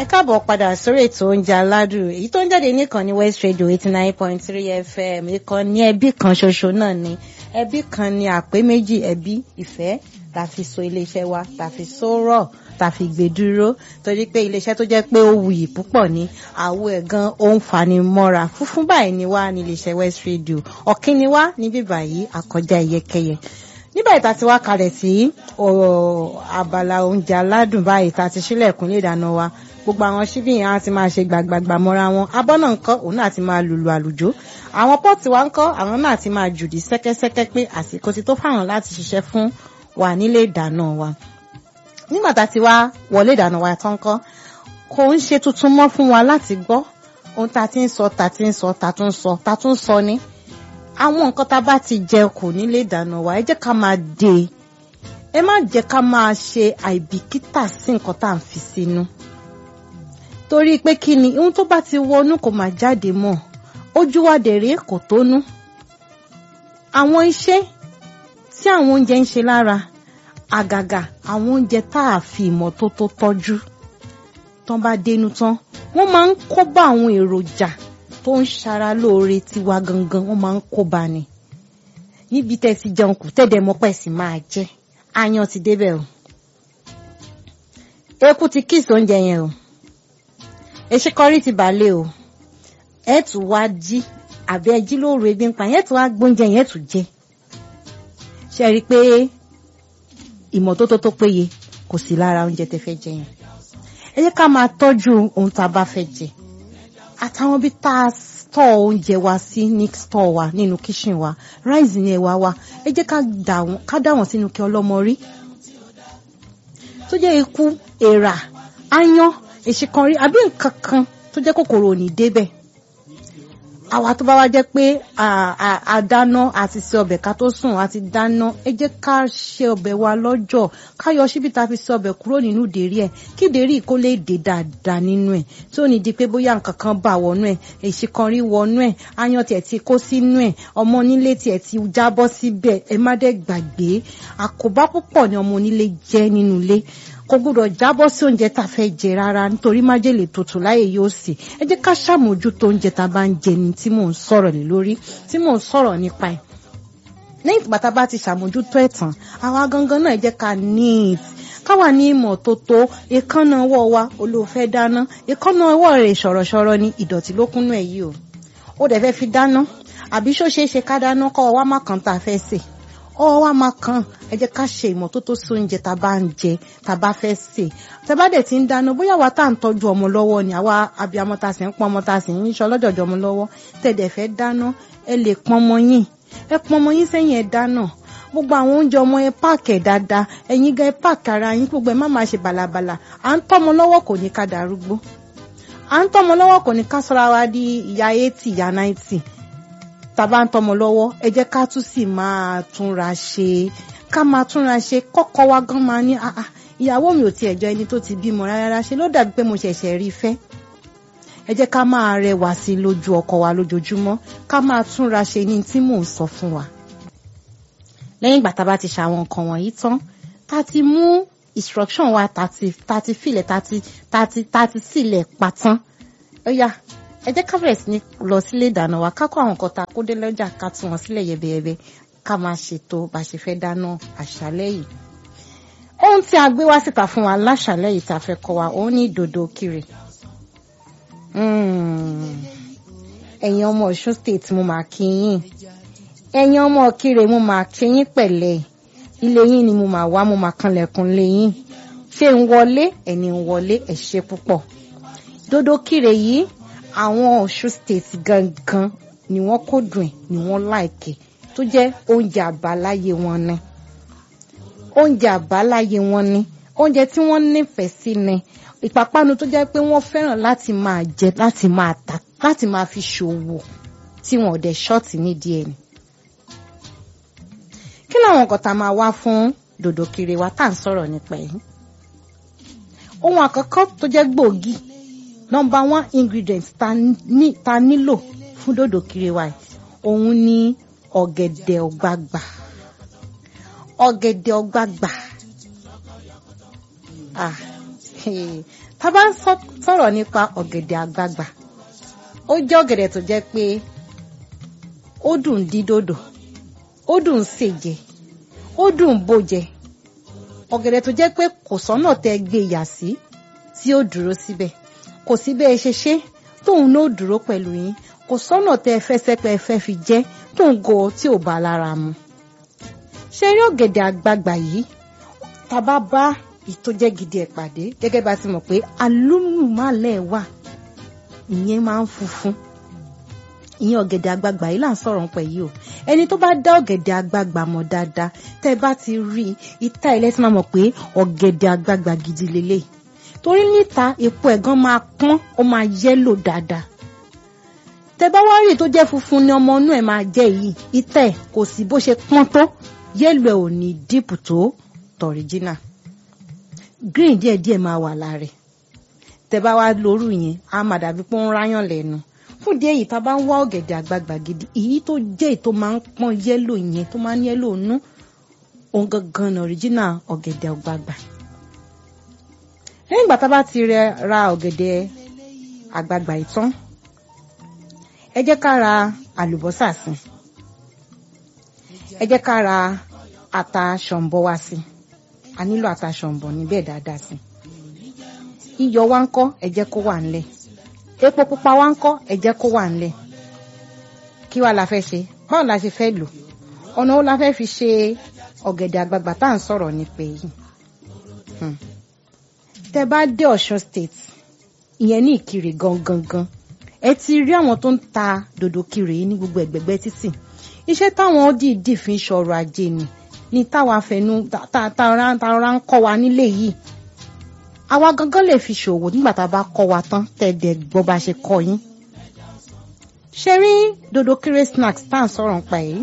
ẹ káàbọ̀ padà sórí ètò oúnjẹ aládùn èyí tó ń jáde níkànnì West Radio eighty nine point three FM ìkànnì ẹbí kan ṣoṣo náà ni ẹbí kan ni àpé méjì ẹbí ìfẹ́ la fi so iléeṣẹ́ wa la fi so rọ̀ ta fi gbé dúró torí pé iléeṣẹ́ tó jẹ́ pé ó wuyì púpọ̀ ní àwọ̀ ẹ̀ gan ó ń fani mọ́ra fúnfún báyìí ni wá ní iléeṣẹ́ West Radio ọ̀kín ni wá níbí báyìí àkọjá ìyẹ́kẹyẹ nígbà ìta ti wá kalẹ̀ sí abala oúnjẹ aládùn báyìí ta ti sílẹ̀kùn lè dáná wa gbogbo àwọn ṣíbí yẹn á ti máa ṣe gbàgbàgbà mọ́ra wọn abọ́ náà ń kọ́ òun náà ti máa lùlù àlùjó àwọn pọ́ọ̀tì wa ń kọ́ àwọn náà ti máa jùdí sẹ́kẹ́sẹ́kẹ́ pé àsìkò ti tó fáwọn láti ṣiṣẹ́ fún wa nílé ìdáná wa nígbà tá a ti wá wọlé ìdáná wa tán kọ́ kò ń ṣe tuntun mọ́ fún wa láti gbọ́ ohun tá a ti ń sọ tá a ti ń sọ tá a tún sọ tá a tún sọ ni àwọn nǹkan tá a bá ti jẹ kù nílé ìdáná wa ẹ jẹ́ ká máa dè ẹ má jẹ́ ká máa ṣe àìbìkítà sí nǹkan tá à ń fi sínú torí pé kí ni ohun tó bá ti wọnú kò máa jáde mọ́ ojú wa dèrè kò tónú àwọn iṣẹ́ tí àwọn oúnjẹ ń ṣe lára àgàgà àwọn oúnjẹ tá a fi ìmọ́tótó tọ́jú tán bá dénú tán wọ́n máa ń kó bá àwọn èròjà tó ń ṣara lóore tiwa gangan wọ́n máa ń kó bá ni níbi tẹ́ ti jẹun kù tẹ́dẹ̀ mọ́pẹ́ sì máa jẹ ayan ti débẹ̀ o eku ti kíìsì oúnjẹ yẹn o eṣekọrí ti bàlẹ̀ o ẹ tún wá jí àbí ẹ jí lóru ebi ń pa yẹn tún wá gbóúnjẹ yẹn tún jẹ ṣe rí i pé ìmọ́tótó tó péye kò sí lára oúnjẹ tẹ́ fẹ́ jẹ yẹn ẹ jẹ́ ká máa tọ́jú ohun tá a bá fẹ́ jẹ àtàwọn bí tá a tọ́ oúnjẹ wa sí ní stọ̀ wa nínú kíṣìn wa ráìsì ní ẹ̀wà wa ẹ jẹ́ ká dà wọ́n sínú kí ọlọ́mọ rí tó jẹ́ ikú èèrà áyán èsìkanrí àbí nǹkan kan tó jẹ́ kòkòrò ò ní débẹ̀ àwa tó bá wá jẹ́ pé àdáná àti ṣe ọbẹ̀ ká tó sùn àti dáná ẹ jẹ́ ká ṣe ọbẹ̀ wa lọ́jọ́ ká yọ síbi tá a fi ṣe ọbẹ̀ kúrò nínú ìdérí ẹ̀ kí ìdérí kó lè dé dáadáa nínú ẹ̀ tí ò ní di pé bóyá nǹkan kan bà wọnú ẹ̀ èsìkanrí wọnú ẹ̀ áyán tiẹ̀ ti kó sínú ẹ̀ ọmọ onílé tiẹ̀ ti jábọ́ síbẹ̀ ẹ má dẹ̀ gbàgbé àkóbá púpọ̀ ni ọmọ onílé jẹ́ nínú ilé kò gbúdọ̀ jábọ́ sí oúnjẹ tá a fẹ́ jẹ rárá nítorí májèlé tuntun láyè yóò sì ẹ jẹ́ ká ṣàmójútó oúnjẹ tá a bá ń jẹ ni tí mò ń sọ̀rọ̀ lé lórí tí mò ń sọ̀rọ̀ nípa ẹ̀ lẹ́yìn ìgbà tá a bá ti ṣàmójútó ẹ̀ tán àwa gangan náà ẹ jẹ́ ká neat káwa ní ìmọ́tótó èékánná ọwọ́ wa olóòfẹ́ dáná èékánná ọwọ́ rẹ̀ ṣọ̀rọ̀ṣọ̀rọ̀ ni ìdọ̀tí ló kúnnú ẹ̀ yìí o ó dẹ̀ fẹ́ fi dáná àbí ṣó ṣeé ṣe ká dáná kọ́ ọ wá má kàn tá a fẹ́ sè ọwọ́ wa máa kàn ẹ jẹ́ ká ṣe ìmọ́tótó sí oúnjẹ tá a bá ń jẹ tá a bá fẹ́ sè tá a bá dẹ̀ ti ń dáná bóyá wa tá à ń tọ́jú ọmọ lọ́wọ́ ni àwa abiyamọ tá a sì ń pọn ọmọ tá a sì ń ṣọ lọ́jọ̀jọ̀ ọmọ lọ́wọ́ tẹ̀dẹ̀ fẹ́ dáná ẹ lè pọn ọmọ yín ẹ pọn ọmọ yín sẹ́yìn ẹ dáná gbogbo àwọn oúnjẹ ọmọ ẹ páàkì ẹ dáadáa ẹ̀yin gan ẹ páàkì ara yín gbogbo ẹ má máa ṣe bàlàbàlà à ń tọ́mọ lọ́wọ́ kò ní ká darúgbó à ń tọ́mọ lọ́wọ́ kò ní ká sọ́ra wa di ìyá eighty ìyá ninety tàbá ń tọmọ lọ́wọ́ ẹ jẹ́ ká tún sì máa túnra ṣe ká máa túnra ṣe kọ́kọ́ wa gan máa ní ìyàwó mi ò tiẹ̀ jọ ẹni tó ti bímọ rárá ṣe ló dàbí pé mo ṣẹ̀ṣẹ̀ rí fẹ́ ẹ jẹ́ ká máa rẹwà sí lójú ọkọ wa lójoojúmọ́ ká máa túnra ṣe ní tí mò ń sọ fún wa. lẹ́yìn ìgbà tá a bá ti ṣàwọn nǹkan wọ̀nyí tán tá a ti mú instruction wa tá a ti filẹ̀ tá a ti sílẹ̀ patán ó yá ẹ jẹ́ ká bẹ̀rẹ̀ sí ní lọ sílé ìdáná wa ká kó àwọn nǹkan tá a kó dé lọ́jà ká tún wọn sílẹ̀ yẹbẹyẹbẹ ká máa ṣètò bá a ṣe fẹ́ dáná àṣálẹ́ yìí. ohun tí a gbé wá síta fún wa láṣálẹ́ yìí tá a fẹ́ kọ́ wa òun ní dòdò kiri. ẹ̀yin ọmọ Ọ̀ṣun state mo máa kí yín ẹ̀yin ọmọ Ìkirè mo máa kí yín pẹ̀lẹ́ ilé yín ni mo máa wá mo máa kanlẹ̀kùn lé yín ṣé ń wọlé ẹni ń wọlé ẹ ṣé púpọ̀ dòdò kiri yìí àwọn Ọ̀ṣun state gangan ni wọ́n kó dùn ẹ̀ ni wọ́n láìkè tó jẹ́ oúnjẹ àbáláyé wọn ni oúnjẹ àbáláyé wọn ni oúnjẹ tí wọ́n nífẹ̀ẹ́ sí ni ìpápánu tó jẹ́ pé wọ́n fẹ́ràn láti máa jẹ láti máa tà láti máa fi ṣòwò tí wọn ò dẹ̀ ṣọ́ọ̀tì nídìí ẹ̀ ni. kí làwọn nǹkan tá a máa wá fún dòdò kiri wa tá à ń sọ̀rọ̀ nípa ẹ̀ ohun àkọ́kọ́ tó jẹ́ gbòógì nọmba one ingredient ta, ní, ta nílò fún dòdò kiri wa òun ni ọ̀gẹ̀dẹ̀ ọ̀gbagbà ọ̀gẹ̀dẹ̀ ọ̀gbagbà ah tá a bá ń sọ̀rọ̀ nípa ọ̀gẹ̀dẹ̀ àgbagbà ó jẹ́ ọ̀gẹ̀dẹ̀ tó jẹ́ pé ó dùn dídòdò ó dùn sèjẹ ó dùn bòjẹ ọ̀gẹ̀dẹ̀ tó jẹ́ pé kò sọ́nà tẹ́ gbé yà sí tí ó dúró síbẹ̀ kò sí bẹ́ẹ̀ ṣe ṣe tóun náà dúró pẹ̀lú yín kò sọ́nà tẹ́ fẹ́ sẹ́pẹ́ fẹ́ fi jẹ́ tóun go tí ò bá lára mu ṣe rí ọ̀gẹ̀dẹ̀ àgbagbà yìí tá a bá bá ìtójẹ́ gidi ẹ̀ pàdé gẹ́gẹ́ bá ti mọ̀ pé alúmùmálẹ̀ wà ìyẹn máa ń funfun ìyẹn ọ̀gẹ̀dẹ̀ àgbagbà yìí là ń sọ̀rọ̀ pẹ̀ yìí o ẹni tó bá dá ọ̀gẹ̀dẹ̀ àgbagbà mọ̀ dáadáa tẹ́ ẹ bá ti rí ìta ilẹ̀ tí máa mọ̀ pé ọ̀gẹ̀dẹ̀ àgbagbà gidi lélẹ̀ torí níta epo ẹ̀gán máa pọ́n ó máa yẹ́lò dáadáa tẹ́ bá wá rí tó jẹ́ funfun ni ọmọ inú ẹ̀ máa jẹ́ yìí ìta ẹ̀ kò sí bó ṣe pọ́n tó yẹ́lò ẹ̀ ò ní díìpù tó tọ̀ríjínà green díẹ̀díẹ̀ máa wà lára ẹ̀ tẹ́ bá wá lóru yẹn á máa dàbí pé ó ń ráyàn lẹ́nu fún díẹ̀ yìí tá a bá ń wá ọ̀gẹ̀dẹ̀ àgbagbà gidi èyí tó jẹ́ èyí tó máa ń pọ́n yẹ́lò yẹn tó máa ń yẹ́lò nú òun gangan ní ọ̀ríjínà ọ̀gẹ̀dẹ̀ àgbagbà lẹ́yìn ìgbà tá a bá ti ra ọ̀gẹ̀dẹ̀ àgbagbà yìí tán ẹ jẹ́ ká ra àlùbọ́sà sí ẹ jẹ́ ká ra ata ṣọ̀ǹbọ̀ wá sí a nílò ata ṣọ̀ǹbọ̀ níbẹ̀ dáadáa sí iyọ̀ wa ń kọ́ ẹ jẹ́ kó wà ńlẹ̀ epo pupa wa ń kọ́ ẹ jẹ́ kó wà ńlẹ̀ kí wàá la fẹ́ ṣe báwo la ṣe fẹ́ lò ọ̀nà wo la fẹ́ fi ṣe ọ̀gẹ̀dẹ̀ àgbagbà tá à ń sọ̀rọ̀ nípa èyí tẹ́ bá dé Ọ̀ṣun state ìyẹn ní Ìkirè gangan gan ẹ ti rí àwọn tó ń ta dòdò kiri yìí ní gbogbo ẹ̀gbẹ̀gbẹ̀ títì iṣẹ́ táwọn dìídì fi ń ṣọrọ̀ ajé ni ní táwa fẹnu tara ń kọ́ wa nílé yìí àwa gangan lè fi ṣòwò nígbà tá a bá kọ́ wa tán tẹ̀dẹ̀ gbọ́ bá ṣe kọ́ yín ṣe rí dòdò kiri snacks tá à ń sọ̀rọ̀ nípa yìí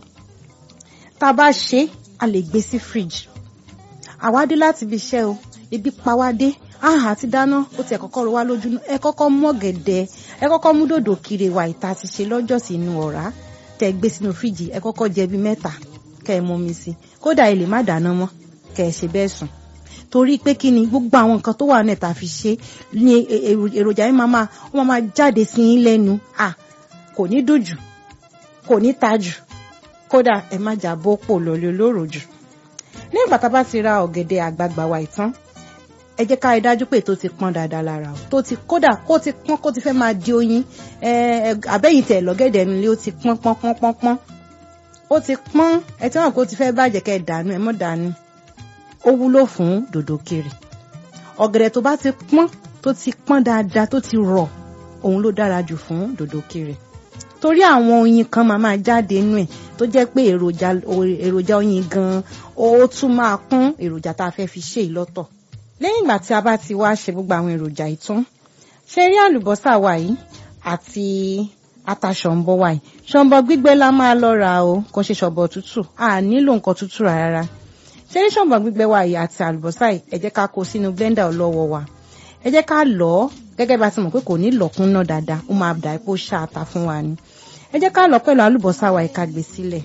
tá a bá ṣe a lè gbé sí fridge àwa dé láti ibi iṣẹ́ o ebi pa wá dé àhà ti dáná ó ti ẹ̀ kọ́kọ́ ro wá lójú ẹ kọ́kọ́ mú ọ̀gẹ̀dẹ̀ ẹ kọ́kọ́ mú dòdò kiri wa ìta ti ṣe lọ́jọ́ sí inú ọ̀rá tẹ́ gbé sínú fíríjì ẹ kọ́kọ́ jẹ bí mẹ́ta kẹ́ ẹ mọmi sí kódà ẹ lè má dáná mọ́ kẹ́ ẹ ṣe bẹ́ẹ̀ sùn torí pé kí ni gbogbo àwọn nǹkan tó wà náà tá a fi ṣe ní èròjà yìí máa máa wọ́n máa jáde sí yín lẹ́nu à kò ní dùn jù kò ní ta jù kódà ẹ má jà bó pò lọ́lẹ́ olóró jù nígbà tá a bá ti ra ọ̀gẹ̀dẹ̀ àgbagbà wa ìtàn ẹ jẹ́ ká rí dájú pé tó ti pọ́n dáadáa lára o tó ti kódà kó ti pọ́n kó ti fẹ́ máa di oyin àbẹ́yìn tẹ̀ lọ́gẹ̀dẹ̀ nílé ó ti pọ́n pọ́n pọ́n pọ́n pọ́n ó ti pọ́n ẹ tí wọ́n kó ti fẹ́ bàjẹ́ kẹ́ ẹ dànù ẹ mọ́ dànù ó wúlò fún dòdò kiri ọ̀gẹ̀dẹ̀ tó bá ti pọ́n tó ti pọ́n dáadáa tó ti rọ̀ òun ló dára jù fún dòdò kiri torí àwọn oyin kan máa máa jáde nínú ẹ̀ tó jẹ́ pé èròjà èròjà oyin gan-an ó tún máa kún èròjà tá a fẹ́ fi ṣe ìlọ́tọ̀ lẹ́yìn ìgbà tí a bá ti wá ṣe gbogbo àwọn èròjà yìí tán ṣe rí àlùbọ́sà wa yìí àti ata ṣọ̀ǹbọ̀ wa yìí ṣọ̀ǹbọ̀ gbígbẹ la máa lọ ra o kò ṣe ṣọ̀ǹbọ̀ tútù a nílò nǹkan tútù rárá ṣe rí ṣọ̀ǹbọ̀ gbígbẹ wa yìí àti àlùbọ́sà yìí ẹ jẹ́ ká kó sínú blender ọlọ́wọ́ wa ẹ jẹ́ ká lọ̀ ọ́ gẹ́gẹ́ bá ti mọ̀ pé kò ní lọ̀kún náà dáadáa ó máa dà epo ṣáàtà fún wa ni ẹ jẹ́ ká lọ̀ pẹ̀lú àlùbọ́sà wa yìí ká gbé sílẹ̀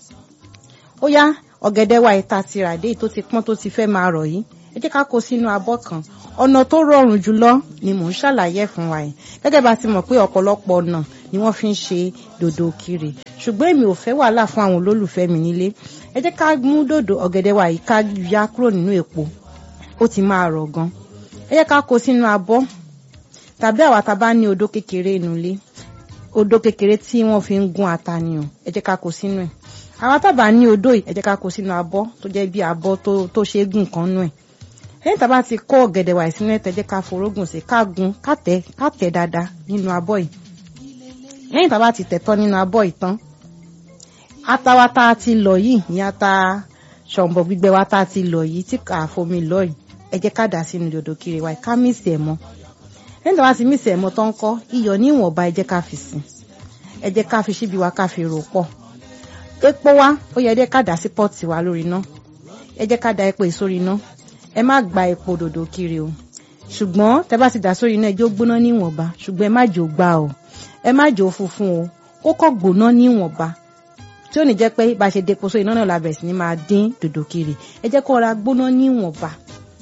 ó yá ọ̀gẹ̀dẹ̀ wa yìí ta ti rà dé tó ti pọ́n tó ti fẹ́ máa rọ̀ yìí ẹ jẹ́ ká kó sínú abọ́ kan ọ̀nà tó rọrùn jùlọ ni mò ń ṣàlàyé fún wa yìí gẹ́gẹ́ bá ti mọ̀ pé ọ̀pọ̀lọpọ̀ ọ̀nà ni wọ́n fi ń ṣe dòdò kiri ṣùgbọ́n èmi ò fẹ́ wàhálà fún àwọn olólùfẹ́ mi nílé ẹ jẹ́ ká mú dòdò ọ̀gẹ̀dẹ̀ wa yìí ká ya kúrò nínú èpo ó ti máa rọ̀ gan ẹ jẹ́ ká kó sínú abọ́ tàbí àwa tá a bá ní odó kékeré inú ilé odó kékeré tí wọ́n fi ń gún ata ni o ẹ jẹ́ ká kó sínú ẹ̀ àwa tá a bá ní odó yìí ẹ jẹ́ ká kó sínú abọ́ tó jẹ́ bí abọ́ tó ṣe é gùn kan nú ẹ̀ lẹ́yìn tá a bá ti kó ọ̀gẹ̀dẹ̀ wà sínú ẹ̀ tẹ́jẹ́ ká forógùn sí ká gun ká tẹ̀ ká tẹ̀ dáadáa nínú abọ́ yìí lẹ́yìn tá a bá ti tẹ̀ tán nínú abọ́ yìí tán ata wa tá a ti lọ̀ yìí ní ata ṣọ̀ǹbọ̀ gbígbẹ wa tá a ti lọ̀ yìí tí kà á fomi lọ̀ yìí ẹ jẹ́ ká dà sínú dòdò kiri wa ká mísì ẹ̀ mọ́ lẹ́yìn tá a bá ti mísì ẹ̀ mọ́ tán kọ́ iyọ̀ ní ìwọ̀nba ẹ jẹ́ ká fi sí ẹ jẹ́ ká fi síbi wa ká fi rò pọ̀ epo wa ó yẹ ẹ jẹ́ ká dà sí pọ́ọ̀tì wa lórí iná ẹ jẹ́ ká da epo yìí sórí iná ẹ má gba epo dòdò kiri o ṣùgbọ́n tẹ bá ti dà sórí iná ẹjọ́ gbóná níwọ̀nba ṣùgbọ́n ẹ má jò gbá o ẹ má jò funfun o ó kọ́ gbóná níwọ̀nba tí ó ní jẹ́ pé bá a ṣe depo sórí iná náà la bẹ̀rẹ̀ sí ni máa dín dòdò kiri ẹ jẹ́ kó ra gbóná níwọ̀nba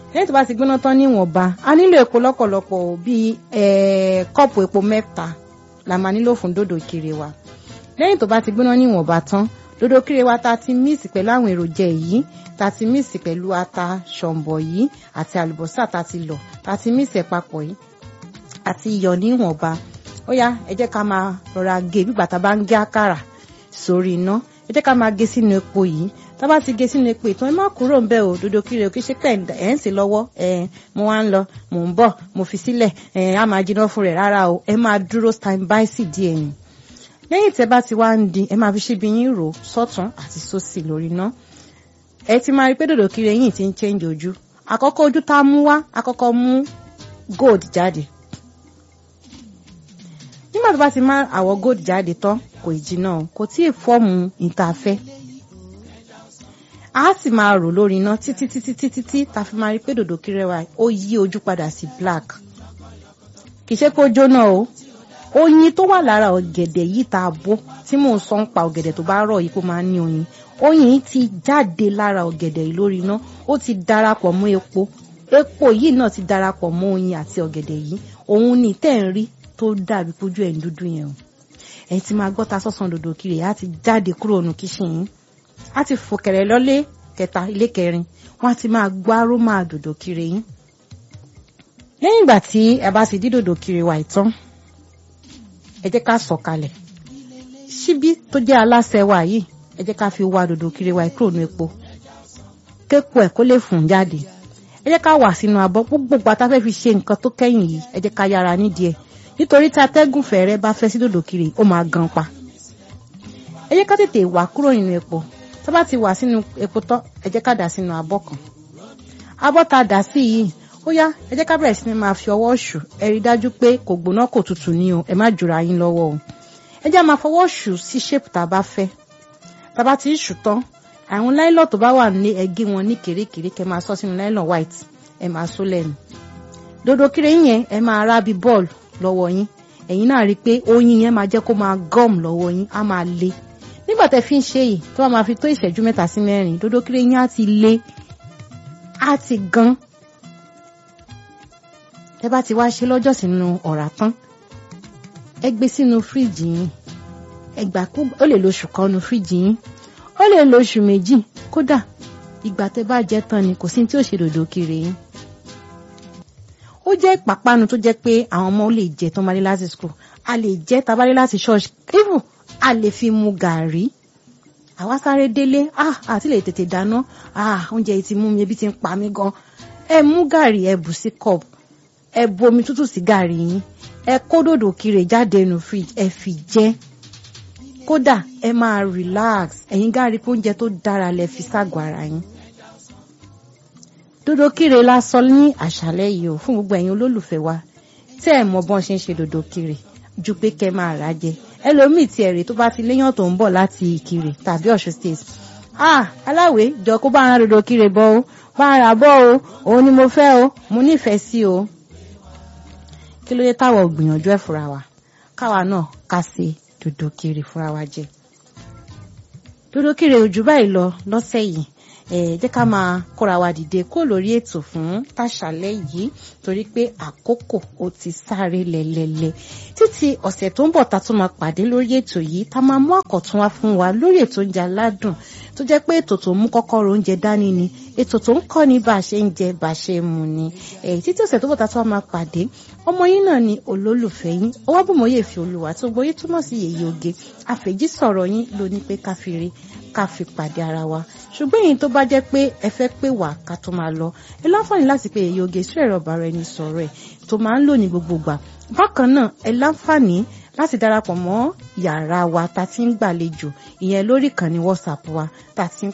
lẹ́yìn tó bá ti gbóná tán níwọ̀nba a nílò epo lọ́pọ̀lọpọ̀ bíi kọ́ọ̀pù epo mẹ́ta la máa nílò fún dòdò kiri wa lẹ́yìn tó bá ti gbóná níwọ̀nba tán dòdò kiri wa ta ti míìsì pẹ̀lú àwọn èròjà yìí ta ti míìsì pẹ̀lú ata ṣọ̀m̀bọ̀ yìí àti àlùbọ́sà ta ti lọ̀ ta ti míìsì ẹ̀ papọ̀ yìí àti iyọ̀ níwọ̀nba ó yá ẹ jẹ́ ká máa rọra gé bí bàtà bá ń gé àkàrà sórí iná ẹ jẹ́ ká máa gé sínú epo yìí tá bá ti gé sínú epo ìtàn ẹ má kúrò ń bẹ̀ o dòdò kiri o kì í ṣe pé ẹ̀ ń sè lọ́wọ́ ẹ̀ mo wá ń lọ mò ń bọ̀ mo fi sílẹ̀ ẹ̀ á máa jiná fún rẹ̀ rárá o ẹ máa dúró stand by sí díẹ̀ yìí lẹ́yìn tẹ́ bá ti wá ń dín ẹ máa fi ṣíbi yín rò sọ́tún àti sósì lórí iná ẹ ti máa rí pé dòdò kiri yìí ti ń change ojú àkọ́kọ́ ojú tá a mú wá àkọ́kọ́ mú gold jáde nígbà tó bá ti má àwọ̀ gold jáde tán kò ì jiná o kò tí ì fọ́ọ̀mù ìtafẹ́ a sì máa rò lórí iná títí títí títí tí ta fi máa rí pé dòdò kiri wa ó yí ojú padà sí black kì í ṣe pé ó jóná o oyin tó wà lára ọ̀gẹ̀dẹ̀ yìí tá a bó tí mò ń sọ ń pa ọ̀gẹ̀dẹ̀ tó bá rọ̀ yìí kó máa ní oyin oyin ti jáde lára ọ̀gẹ̀dẹ̀ yìí lórí iná ó ti darapọ̀ mọ́ epo epo yìí náà ti darapọ̀ mọ́ oyin àti ọ̀gẹ̀dẹ̀ yìí òun ni tẹ́ ń rí tó dàbí pójú ẹ̀ ń dúdú yẹn o ẹ̀yin ti máa gbọ́ ta sọ́sàn dòdò kiri á ti jáde kúrò nù kíṣìn yín á ti fò kẹ̀rẹ̀ lọ́lé kẹta ilé kẹrin wọ́n á ti máa gbọ́ arómà dòdò kiri yín lẹ́yìn ìgbà tí ẹ bá ti dí dòdò kiri wà ìtàn ẹ jẹ́ ká sọ̀ kalẹ̀ ṣíbí tó jẹ́ aláṣẹ wa yìí ẹ jẹ́ ká fi wá dòdò kiri wa kúrò ní epo képo ẹ̀ kó lè fùn jáde ẹ jẹ́ ká wà sínú abọ́ gbogbo gbàtà fẹ́ fi ṣe nǹkan tó kẹ́yìn yìí ẹ jẹ́ ká yára nídìí ẹ̀ nítorí tí atẹ́gùn fẹ̀rẹ̀ bá fẹ́ sí dòdò kiri ó máa gan pa ẹ jẹ́ ká tètè wà kúrò nínú epo tá bá ti wà sínú epo tán ẹ jẹ́ ká dà sínú abọ́ kan abọ́ tá a dà sí yìí ó yá ẹ jẹ́ ká bẹ̀rẹ̀ sí ni máa fi ọwọ́ ṣù ẹ rí dájú pé kò gbóná kò tutù ní o ẹ má jura yín lọ́wọ́ o ẹ jẹ́ máa fọwọ́ ṣù sí ṣépù tá a bá fẹ́ tá a bá ti ṣù tán àwọn láìlọ́ tó bá wà ní ẹgé wọn ní kèrékèré kẹ máa sọ sínú láìlọ́ white ẹ máa só lẹ́nu dodo kiri yẹn ẹ máa rá bí bọ́ọ̀lù lọ́wọ́ yín ẹ̀yin náà rí i pé oyin yẹn máa jẹ́ kó máa gum lọ́wọ́ yín á máa le nígbà tẹ́ fi ń ṣe yìí tó bá máa fi tó ìṣẹ́jú mẹ́ta sí mẹ́rin dodo kiri yín á ti le á ti gan tẹ́ bá ti wá ṣe lọ́jọ́ sínú ọ̀rá tán ẹ gbé sínú fíríjì yín ẹ gbà kú ó lè lo oṣù kan nu fíríjì yín ó lè lo oṣù méjì kódà ìgbà tẹ́ bá jẹ tán ni kò sí tí ò ṣe dòdò kiri yín ó jẹ́ ìpápánu tó jẹ́ pé àwọn ọmọ lè jẹ tó máa dé láti school a lè jẹ tabalé láti church even a lè fi mu gàrí àwa sáré délé ah àti lè tètè dáná ah oúnjẹ yìí ti mú mi ebi ti ń pa mí gan ẹ mú gàrí ẹ bù sí cup ẹ bu omi tútù sí gàrí yín ẹ kó dòdò kiri jáde nù fridge ẹ fi jẹ kódà ẹ máa relax ẹ̀yin gàrí pé oúnjẹ tó dára lẹ fi ságọ́ ara yín dòdò kiri la sọ ní àṣálẹ́ yìí o fún gbogbo ẹ̀yin olólùfẹ́ wa tẹ́ ẹ̀ mọ bọ́n ṣe ń ṣe dòdò kiri ju pé kẹ́ máa rà jẹ ẹlòmíì tí ẹ̀rì tó bá ti léyàn tó ń bọ̀ láti ìkirè tàbí ọ̀ṣun state ah aláwẹ̀ jọ kó bá ń ra dòdò kiri bọ́ o bá ń rà bọ́ o òun ni mo fẹ́ o mo nífẹ̀ẹ́ sí o kí ló dé táwọn ò gbìyànjú ẹ̀ fúnra wa káwa náà ká ṣe dòdò kiri fúnra wa jẹ dòdò kiri ojú báyìí lọ lọ́sẹ̀ yìí ẹ jẹ́ ká máa kóra wa dìde kó lórí ètò fún tàṣálẹ́ yìí torí pé àkókò ó ti sáré lẹ́lẹ́lẹ́ títí ọ̀sẹ̀ tó ń bọ̀ ta tún máa pàdé lórí ètò yìí tá máa mú àkọ̀tún wá fún wa lórí ètò oúnjẹ aládùn tó jẹ́ pé ètò tó ń mú kọ́kọ́rọ́ oúnjẹ dání ni ètò tó ń kọ́ ní bá a ṣe ń jẹ bá a ṣe ń mu ni èyí títí ọ̀sẹ̀ tó bọ̀ ta tún máa pàdé ọmọ yín náà ni olólùfẹ́ yín ọwọ́ bùnmọ́yè fi olùwà tó gbóyè túmọ̀ sí yèyé oge àfèjì sọ̀rọ̀ yín ló ní pé káfíìrì ká fi pàdé ara wa ṣùgbọ́n èyí tó bá jẹ́ pé ẹ fẹ́ pè wá ká tó máa lọ ẹ láǹfààní láti pe èyí oge sí ẹ̀rọ ọ̀bàrà ẹni sọ̀rọ̀ ẹ̀ tó máa ń lò ní gbogbo gbà bákan náà ẹ láǹfààní láti darapọ̀ mọ́ yàrá wa tá ti ń gbàlejò ìyẹn lórí ìkànnì WhatsApp wa tá ti ń